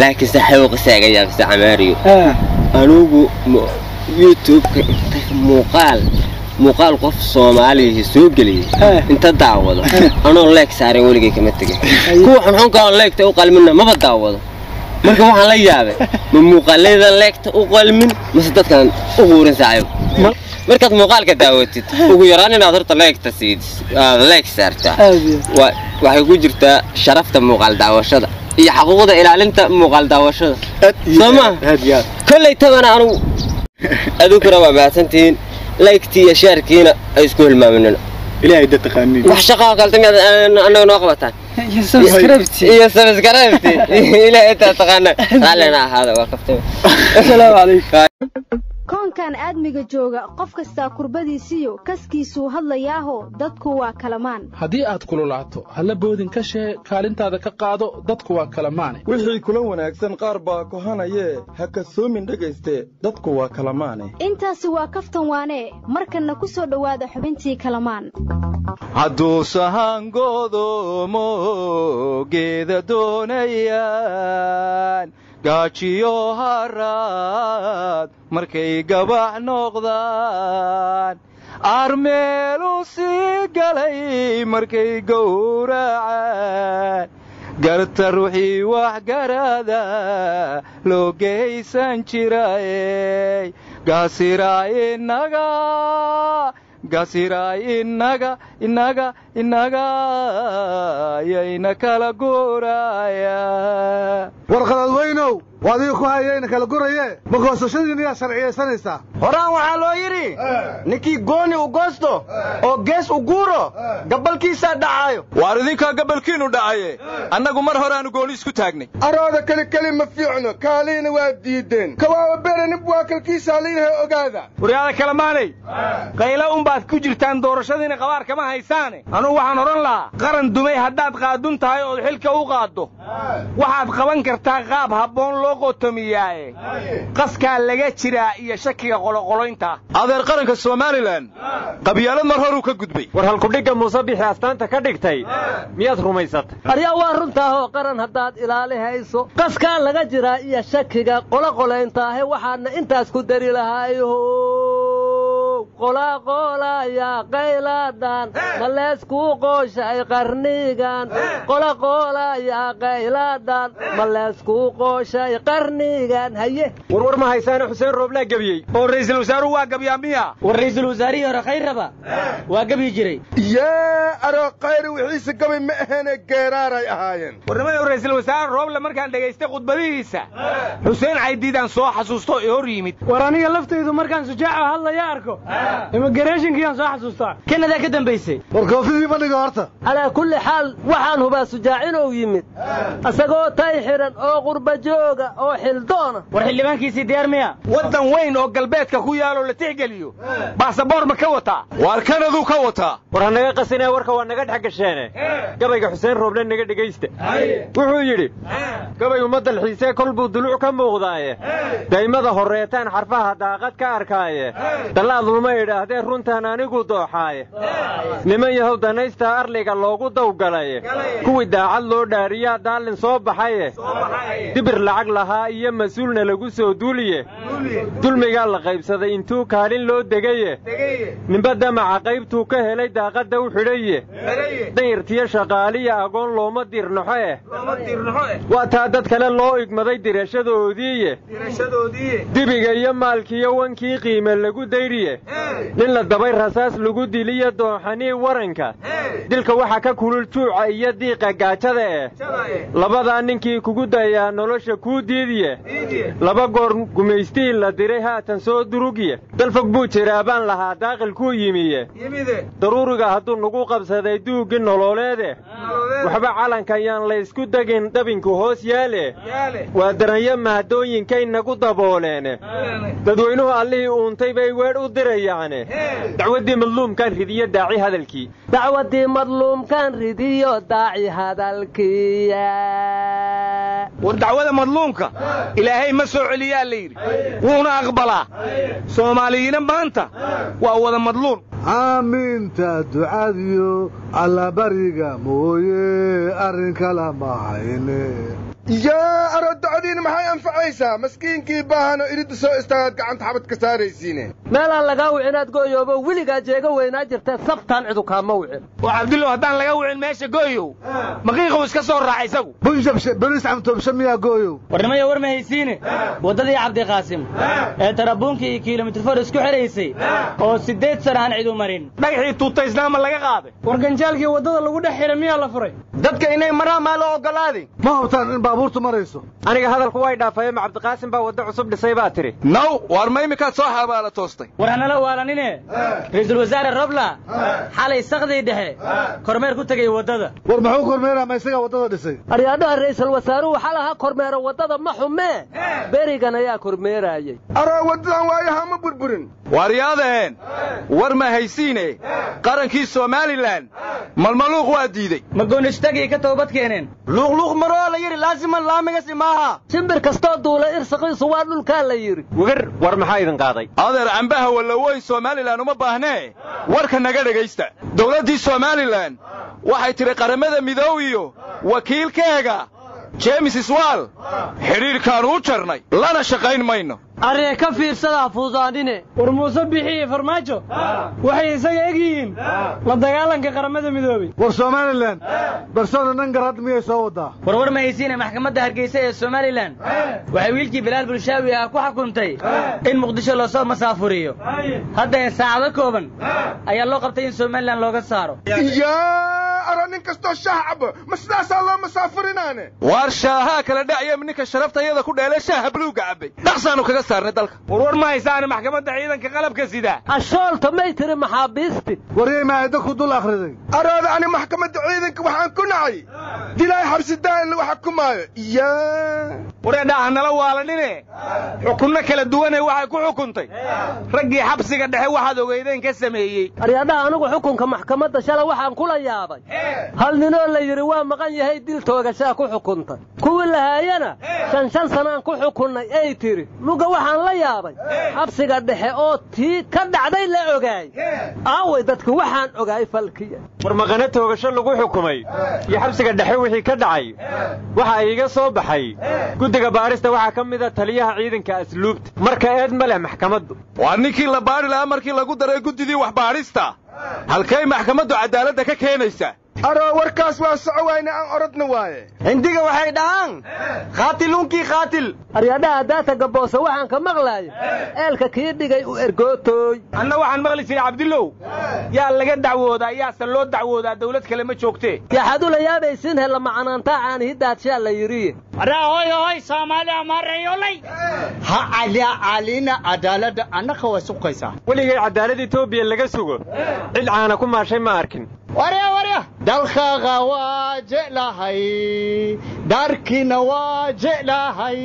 laakiin saxaabo qisaaga yaabisa camaariyo Ah, anugu mu- youtube-ka inta muuqaal muuqaal qof soomaaliya soo geliyay Eh. inta daawado anoo leeg saaran weligay kama tegin kuwa xunxunka aan leegta u qalminna maba daawado marka waxaan la yaabay ma muuqaaladan leegta u qalmin mase dadkan u quurin saaxiib ma- markaad muuqaalka daawatid ugu yaraan inaad horta leegta siid aad leeg saartaa aad iyo wa- waxay ku jirtaa sharafta muuqaal daawashada iyo xaquuqda ilaalinta muuqaal daawashada aad iyo Soo ma? aad, aad iyo aad kolley tabana anugu aduguna waa mahadsantihiin laygtii iyo shaarkiina ay isku hilmaaminina ilaahay da taqaaniin wax shaqaa kalta miyaad annaga noo qabataan iyo subscribe iyo sabskribti ilaahay intaa taqaana raallina ahaada waa kaftay asalaamu calaykum koonkan aadmiga jooga qof kastaa kurbadiisiyo kaskiisuu hadlayaaho dadku waa kalamaan haddii aad kululaato halla boodin ka shee kaalintaada ka qaado dadku waa kala maane wixii kula wanaagsan qaar baa kohanayee ha kasoomin dhegayste dadku waa kala maane intaasi waa kaftan waanee markanna ku soo dhowaada xubintii kalamaan hadduu sahangoodomo geeda doonayaan gaajiyo haraad markay gabax noqdaan armeelu sii galay markay gowracaan garta ruuxii wax garada loo geysan jirayey gaasiraa inaga gaasiraa inaga inaga inaga yayna kala guuraya warqalad weynow waa adiga ku hayayna kala guraye ma goosashadiina yaa sharciyaysanaysaa horaan waxaa loo yidhi ninkii gooni u goosto oo gees u guuro gabalkiisaa dhacaayo waar idinkaa gabalkiinu dhacaye annagu mar horeaanu gooni isku taagnay arooda keli keli ma fiicno kaaliina waa diideen kawaaba beranib waa kalkiisaa layidhaha ogaada waryaada kalamaanay qaylo unbaad ku jirtaan doorashadiina qabaar kama haysaane anugu waxaan odhan lahaa qaran dumay haddaad qaadun tahay ood xilka u qaaddo waxaad qaban kartaa qaab habboon loo qotomiyaaye qaskaa laga jiraa iyo shakiga qoloqoloynta adeer qaranka somalilan qabyaalad mar horuu ka gudbay war halkudhigga muuse bixi astaanta ka dhigtay miyaad rumaysatay aryaa waa runtaahoo qaran haddaad ilaali hayso qaskaa laga jiraa iyo shakiga qoloqoleyntaahe waxaadna intaas ku dari lahaayow qolaqolaya qaylaadhan ma leeskuu qooshay qarnigan qolaqolaya qaylaadhan ma leeskuu qooshay qarnigan haye warwar ma haysaane xuseen rooblaa gebiyey oo ra'iisul wasaaruhu waa gebyaa miya war ra'iisul wasaarihii hore khayraba waa gebyi jiray yee aroo khayri wixiise gabay ma aheene geeraaray ahaayeen warnimada ra'iisul wasaare rooble markaan dhegaystay khudbadihiisa xuseen caydiidaan soo xasuusto ee hor yimid war aniga laftaydu markaan sujaaca hadlaya arko immigrationkiiyaan soo xasuustaa kanadaa ka dambaysay war koofidii ma dhiga horta calaa kulli xaal waxaan hubaa sujaac inuu yimid isagoo tay xidhan oo qurba jooga oo xildoona war xildhibaankiisii diyaar miya waddan weyn oo galbeedka ku yaaloo la tixgeliyo baasaboor ma ka wataa waar kanaduu ka wataa war ha naga qasinee warka waa naga dhex gasheene gabayga xuseen rooble naga dhegaysta wuxuu yidhi gabay umma dalxiisee kol buu duluc ka muuqdaaye daymada horreetaan xarfaha daaqad ka arkaaye dallaad luma idhaahdee runtaan anigu dooxaaye niman yahow danaystaa arliga loogu dawgalaye kuwii daacad loo dhaariyaa daallin soo baxaye dibir lacag lahaa iyo mas-uulna lagu soo duuliye dulmigaa la qaybsaday intuu kaalin loo degaye ninba damaca qaybtuu ka helay daaqadda u xidhaye danyartiyo shaqaaliya agoon looma dirnaxo eh waa taa dad kale loo igmaday dirashadoodiiye dibiga iyo maalkiiyo wankii qiime lagu dayriye nin la dabay rasaas lagu diliyo dooxanii waranka dilka waxaa ka kulul juuca iyo diiqa gaajada eh labadaa ninkii kugu dayaa nolosha kuu diidiye laba goor gumaystii la diray haatan soo durugye dalfog buu jiraa baan lahaa daaqilkuu yimiye daruuriga hadduu nagu qabsaday duuggii nololeede waxba calankayaan laysku degin dhabinku hoos yaale waa daranyo mahadooyinkay nagu dabooleene dadweynuhu allihii uuntay bay weedh u dirayaane dacwaddii madluumkaan ridiyo daaci hadalkii dacwaddii madluumkaan ridiyo daaci hadalkiya war dacwada madluumka ilaahay ma soo celiyaa la yidhi wuuna aqbalaa soomaaliyiina maanta waa wada madluum aamiinta ducadiyo allabariga mooye arrin kala ma hayne yaa aro docdiina maxay anfacaysaa maskiinkii baahano iridda soo istaagaad gacanta xabad ka saaraysiine meelaan lagaa wicinaad gooyoobo weligaa jeega weynaa jirtee sabtaan cidu kaama wicin oo cabdullow haddaan laga wicin meesha gooyow maqiiquu iska soo raaca isagu bunjabshe beriis camtoobshe miyaa gooyow warnimaya war ma haysiine waddadii cabdiqaasim ee tarabuunkii iyo kilomitir for isku xidhaysay oo siddeed sana aan cidu marin dhagaxii tuutaysnaama laga qaaday war ganjaalkii waddada lagu dhex xidhay miyaa la furay dadka inay maraan maa loo ogolaaday ma hubtaan in baabuurtu marayso aniga hadalku way dhaafayeen ma cabdiqaasim baa waddo cusub dhisay baa tidhi naw waar ma iminkaad soo xabaala toostay war hanala waalanine ra'iisul wasaare robla xalay sakdii dhexe kormeer ku tegay waddada war muxuu kormeeraa ma isagaa waddada dhisay aryaadhaha ra'iisul wasaaruhu xalaha kormeero waddada ma xumee berigan ayaa kormeeraayey aroo waddadan waayaha ma burburin waaryaadaheen war ma haysiine qarankii somalilan malmaluuq waa diidey ma goonistagii ka toobad keeneen luuqluuq maroo la yidhi laasiman laamigasi maaha shimbir kastoo duula irsaqiisu waa dhulkaa la yidhi wigar war maxaa idin qaaday adeer cambaha wallaweyn somalilan uma baahnee warka naga dhegaysta dowladdii somalilan waxay tidhi qaramada midoow iyo wakiilkeega jeemis iswaal xidhiidhkaannu u jarnay lana shaqayn mayno aree ka fiirsadaa fuusaanine war muuse bixi iyo farmaajo waxay isaga eg yihiin la dagaalanka qaramada midoobey war somalilan barsona nangar hadda miyay soo waddaa war war ma haysiine maxkamadda hargeysa ee somalilan waxay wiilkii bilaal bulshaawi ah ku xukuntay in muqdisho loosoo masaafuriyo hadda saacado kooban ayaa loo qabtay in somalilan looga saaro yaa aro nin kastoo shaah cabo ma sidaasaa loo masaafurinaane waar shaahaa kala dhacya ninka sharaftayada ku dheele shaaha buluugga cabbay dhaqsaannu kaga saarnay dalka warwar ma haysaane maxkamadda ciidanka qalabka sida ashoolta may tiri maxaabiisti waryay maayadda ku dul akhriday arooda ani maxkamadda ciidanka waxaan ku nacay dilay xabsi daa'in lagu xukumaayo yaa wareedhaha nala waalanine xukunno kala duwanay waxay ku xukuntay raggii xabsiga dhexe waxaad ogeydeen ka sameeyey aryaadhaha anigu xukunka maxkamadda shala waxaan kula yaabay hal ninoo la yidhi waa maqan yahay dil toogashaa ku xukuntay kuwii lahaayana shan shan sanaan ku xukunnay ay tidhi luga waxaan la yaabay xabsiga dhexe oo tii ka dhacday la ogaay aaway dadku waxaan ogaay falkiya war maqane toogasho lagu xukumay iyo xabsiga dhexe wixii ka dhacay waxa iiga soo baxay guddiga baadhista waxaa ka mida taliyaha ciidanka asluubta marka eed ma leh maxkamaddu waa ninkii la baadhi lahaa markii lagu daray guddidii waxbaadhista halkay maxkamaddu caddaaladda ka keenaysaa aroo warkaas waa soco wayne aan orodna waaye hindiga waxay dhahaan khaatiluunkii khaatil aryaadhaha daata gaboose waxaan ka maqlaayo eelka kii dhigay u ergootooy anna waxaan maqli jiray cabdillow yaa laga dacwoodaa yaase loo dacwoodaa dawlad kale ma joogtee yaxaad ula yaabaysiin hella macanaantaa caanihidaadshaa la yidhi hoy hoy soomaali amaarayolay ha calina cadaaladda annaka way suqaysaa weligay cadaalad etoobiya laga sugo cid caana ku maashay ma arkin warya warya dalkaaga waa jeclahay daarkiina waa jeclahay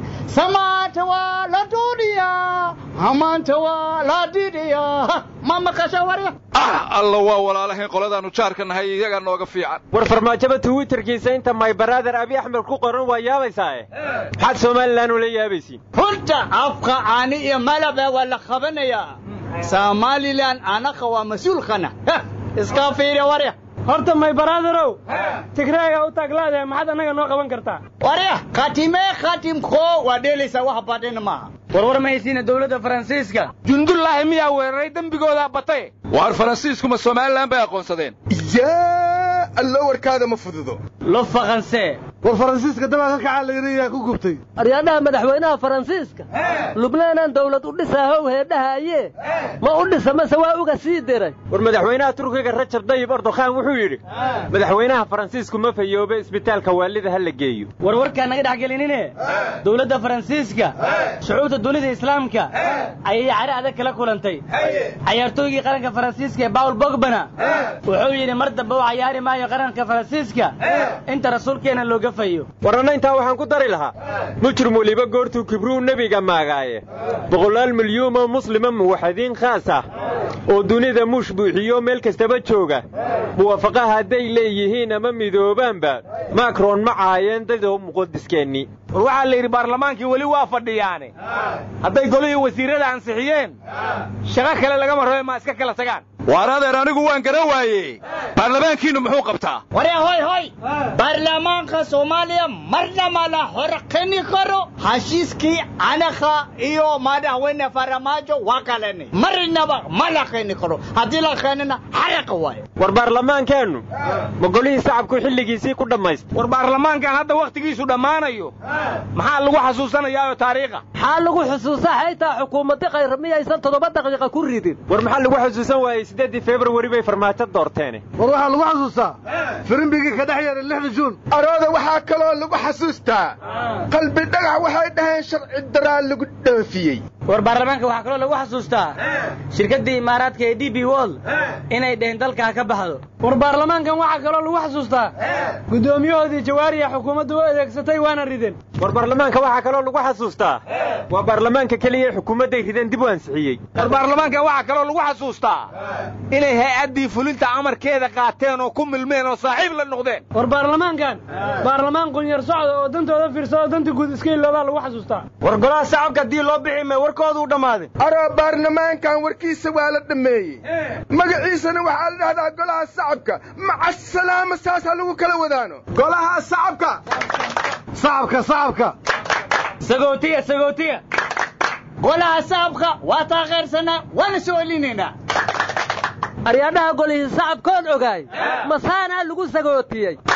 samaanta waa la duudhiyaa hamaanta waa la didhiyaa ma maqasha warya ah alla waa walaalahayn qoladaannu jaarka nahay iyagaa nooga fiican war farmaajaba twitterkiisa inta my brother abi axmed ku qoran waa yaabaysaae maxaad somalilan ula yaabaysiin runta afka caani iyo malabe waa la qabanayaa somalilan anaka waa mas-uulkana iska fiiri warya horta may baraaderow tigreega u taaglaadahay maxaad annaga noo qaban kartaa warya khatime khatimko waa dheelaysaa wax badhina maaha warwar ma haysiina dowladda faransiiska jundullaahi miyaa weeraray dembigoodaa batay waar faransiiskuma somalilan bay aqoonsadeen yaa allo warkaada ma fududo lo faqansee war faransiiska dabaa ka kacaa la yidhi yaa ku gubtay aryaadhaha madaxweynaha faransiiska lubnaanaan dawlad u dhisaa how heedhahaye ma u dhisa mase waa uga sii diray war madaxweynaha turkiga rajab dayib erdokhan wuxuu yidhi madaxweynaha faransiisku ma fayoobe isbitaalka waalida ha la geeyo war warkaa naga dhex gelinine dowladda faransiiska shucuubta dunida islaamka ayay cari adag kala kulantay cayaartooygii qaranka faransiiska ee bawl bogbana wuxuu yidhi mar dambe u cayaari maayo qaranka faransiiska inta rasuulkeena looga fayo warranna intaa waxaan ku dari lahaa mujrim weliba goortuu kibruu nebiga maagaaye boqolaal milyuumoo muslima muwaxadiin khaas ah oo dunida muush buuxiyo meel kastaba jooga muwaafaqaha hadday leeyihiin ama midoobaanba makron ma caayeen dadoo muqadiskeenni war waxaa la yidhi baarlamaankii weli waa fadhiyaane hadday golihii wasiirrada ansixiyeen shaqo kale lagama rabe maa iska kala tagaan waar adeer anigu waan garan waaye baarlamaankiinnu muxuu qabtaa waree hoy hoy baarlamaanka soomaaliya marna ma la horqini karo heshiiskii anakha iyo madaxweyne faramaajo waa kaleni marnaba ma la qini karo haddii la qeenina xaraqa waaye war baarlamaankeennu ma golihii shacabku xilligiisii ku dhammaysta war baarlamaankan hadda wakhtigiisu dhammaanayo maxaa lagu xasuusanayaayo taariikha maxaa lagu xusuusaa haytaa xukuumaddi khayr miyaysan toddoba daqiiqa ku ridin war maxaa lagu xusuusan waayey siddeeddii februari bay farmaajo doorteene war waxaa lagu xasuustaa firimbigii ka dhex yeeray lixda juun arooda waxaa kaloo lagu xasuustaa qalbi dhagax waxay dhaheen sharci daraa lagu dhoofiyey war baarlamaanka waxaa kaloo lagu xasuustaa shirkaddii imaaraadka ee d b world inay dheheen dalka ha ka baxdo war baarlamaankan waxaa kaloo lagu xasuustaa guddoomiyahoodii jawaariya xukuumaddu u adeegsatay waana rideen war baarlamaanka waxaa kaloo lagu xasuustaa waa baarlamaanka keliya ee xukuumadday rideen dib u ansixiyey war baarlamaankan waxaa kaloo lagu xasuustaa inay hay-addii fulinta amarkeeda qaateen oo ku milmeen oo saaxiib la noqdeen war baarlamaankan baarlamaan qunyar socda oo dantooda fiirsado danta guud iska iloobaa lagu xasuustaa war golaha shacabka haddii loo bixi may warkoodu u dhammaaday aroo baarlamaankan warkiisa waa la dhammeeyey magaciisana waxaa la dhahdaa golaha shacabka maca salaama saasaa lagu kala wadaano golaha shacabka shacabka shacabka sagootiya sagootiya golaha shacabka waa taageersanaa waana soo celinaynaa aryaadhaha golihii shacabkoon ogaay masaanaa lagu sagootiyey